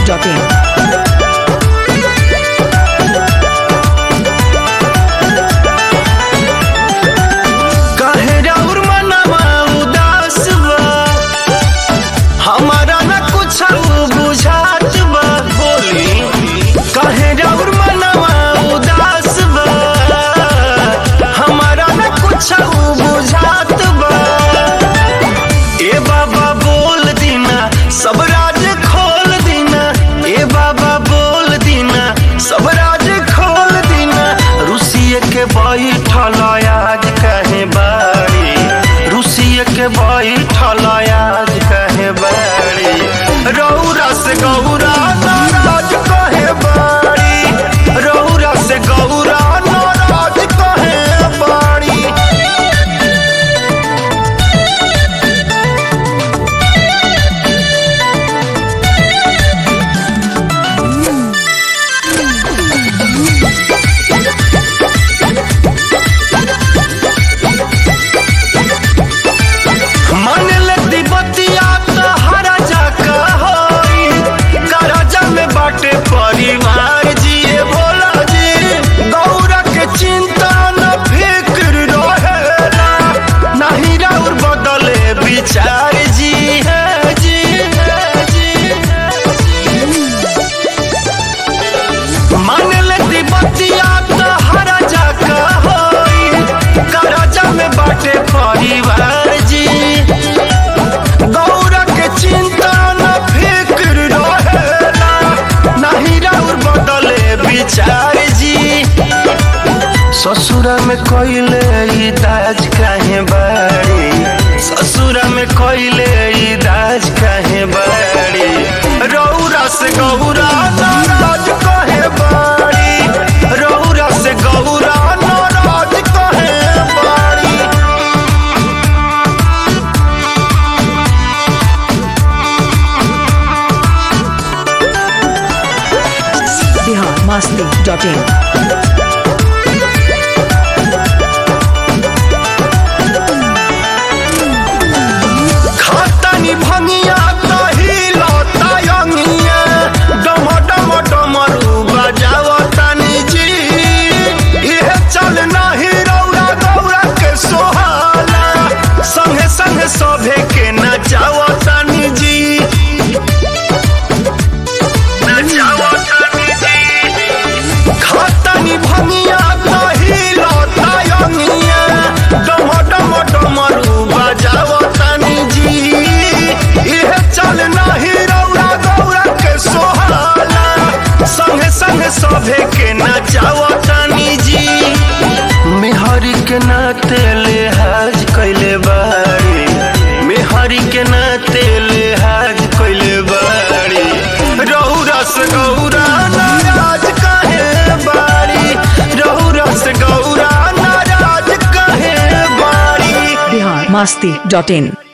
biharmasti.in काहे राउर मनवा उदास बा हमारा न कुछ बुझात बा बोली काहे राउर मनवा उदास बा हमारा न कुछ बुझात बा ए बाबा बोल दीना सब राज खोल दीना ए बाबा बोल दीना सब राज खोल दीना रुसिए के बैठल आज कहे बाड़ी रुसिए के बैठल आज कहे बाड़ी रौरा से गौरा नाराज कहे बाड़ी रौरा से गौरा नाराज कहे बाड़ी मन लेती बतिया तो हरा जाका होई करजा में बाटे परिवार जिए भोला जी गौरा के चिंता न फिक्र रहेला नहीं राउर बदले विचार जी है जी है जी मान लेती बतिया तो हरा जाका होई करजा में बाटे परिवार जी गौरा के चिंता न फिक्र रहेला नहीं राउर बदले विचार जी ससुरा में कोइले ई दाज काहे बाड़ी ससुरा में कोइले ई दाज काहे बाड़ी रौरा से गौरा नाराज कहे बाड़ी रौरा से गौरा नाराज कहे बाड़ी biharmasti.in खातानी भंगिया कही लता यंगिया डम डम डमरू बजावतानी जी इहे चल नाही रौरा गौरा के सोहाला संगे संगे सभे के नचावतानी जी नचावतानी जी खातानी भंगिया कही लता यंगिया डम डम डमरू बजावतानी जी इहे चल नाही रौरा गौरा के सोहाला संगे संगे सभे के नचावतानी जी मेहरी के नाते लिहाज कैले बाड़ी मेहरी के नाते लिहाज कैले बाड़ी रौरा से गौरा नाराज काहे बाड़ी रौरा से गौरा नाराज काहे बाड़ी biharmasti.in